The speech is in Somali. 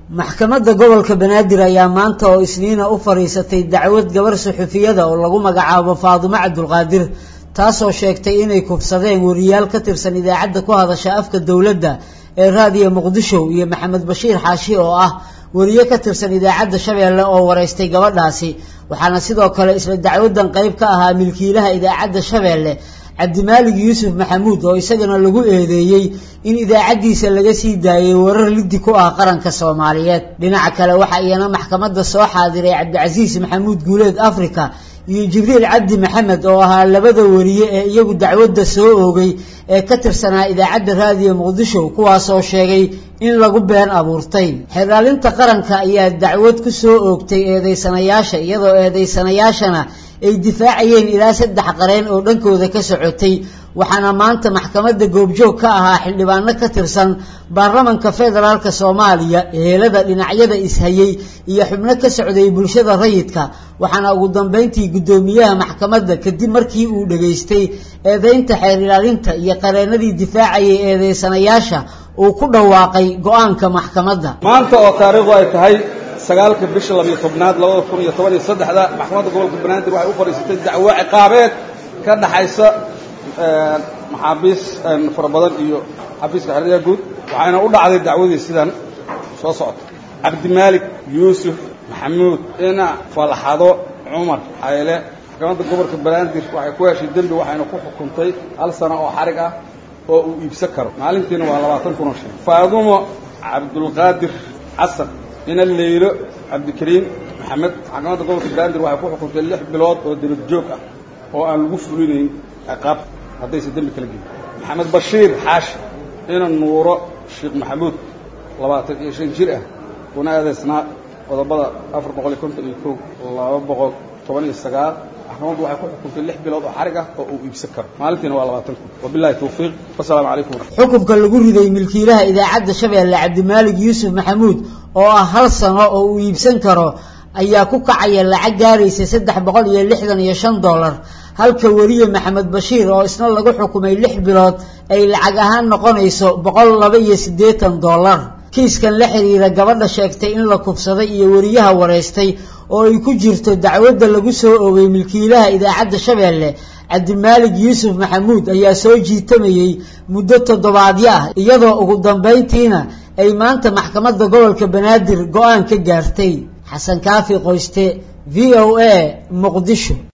maxkamadda gobolka banaadir ayaa maanta oo isniina u fadhiisatay dacwad gabar suxufiyada oo lagu magacaabo faadumo cabdulqaadir taasoo sheegtay inay kufsadeen wariyaal ka tirsan idaacadda ku hadasha afka dowladda ee raadiyo muqdisho iyo maxamed bashiir xaashi oo ah wariye ka tirsan idaacadda shabeelle oo waraystay gabadhaasi waxaana sidoo kale isla dacwadan qayb ka ahaa milkiilaha idaacadda shabeelle cabdimaalig yuusuf maxamuud oo isagana lagu eedeeyey in idaacaddiisa laga sii daayay warar liddi ku ah qaranka soomaaliyeed dhinaca kale waxaa iyana maxkamadda soo xaadiray cabdicasiis maxamuud guuleed africa iyo jibriil cabdi maxamed oo ahaa labada wariye ee iyagu dacwadda soo oogay ee ka tirsanaa idaacadda raadiyo muqdisho kuwaasoo sheegay in lagu been abuurtay xeraalinta qaranka ayaa dacwad ku soo oogtay eedeysanayaasha iyadoo eedeysanayaashana ay difaacayeen ilaa saddex qareen oo dhankooda ka socotay waxaana maanta maxkamadda goobjoog ka ahaa xildhibaano ka tirsan baarlamanka federaalka soomaaliya ehelada dhinacyada ishayey iyo xubno ka socday bulshada rayidka waxaana ugu dambeyntii guddoomiyaha maxkamadda kadib markii uu dhageystay eedeynta xeer ilaalinta iyo qareenadii difaacayay eedeysanayaasha uu ku dhawaaqay go-aanka maxkamadda maanta oo taariikhdu ay tahay sagaalka bisha labiyo tobnaad labada kun iyo toban iyo saddexda maxkamadda gobolka banaadir waxay u fadhiisatay dacwo ciqaabeed ka dhaxaysa maxaabiis fara badan iyo xafiiska xeryaha guud waxayna u dhacday dacwadii sidan soo socota cabdimaalik yuusuf maxamuud ina falxado cumar xayle maxkamadda gobolka banaadir waxay ku heshay dembi waxayna ku xukuntay hal sano oo xarig ah oo uu iibsan karo maalintiina waa labaatan kun oo shan faadumo cabdulqaadir xasan ina leylo cabdikariim maxamed maxkamadda gobolka banaadir waxay ku xukuntay lix bilood oo debad joog ah oo aan lagu fulinayn ciqaab haddaysa dembi kala gelin maxamed bashiir xaashi ina nuuro sheekh maxamuud labaatan iyo shan jir ah kuna eedaysnaa qodobada afar boqol iyo konton iyo kow laba boqol toban iyo sagaal maxkamaddu waxay ku xukuntay lix bilood oo xarig ah oo uu iibsan karo maalintiina waa labaatan kun wabilahi tawfiiq wasalaamu calaykum xukunka lagu riday milkiilaha idaacadda shabeelle cabdimaalig yuusuf maxamuud oo ah hal sano oo uu iibsan karo ayaa ku kacaya lacag gaaraysa saddex boqol iyo lixdan iyo shan dollar halka weriye maxamed bashiir oo isna lagu xukumay lix bilood ay lacag ahaan noqonayso boqol laba iyo siddeetan dollar kiiskan la xiriira gabadha sheegtay in la kubsaday iyo weriyaha waraystay oo ay ku jirto dacwadda lagu soo oogay milkiilaha idaacadda shabeelle cabdimaalig yuusuf maxamuud ayaa soo jiitamayey muddo toddobaadyo ah iyadoo ugu dambayntiina ay maanta maxkamadda gobolka banaadir go-aan ka gaartay xasan kaafi qoyste v o a muqdisho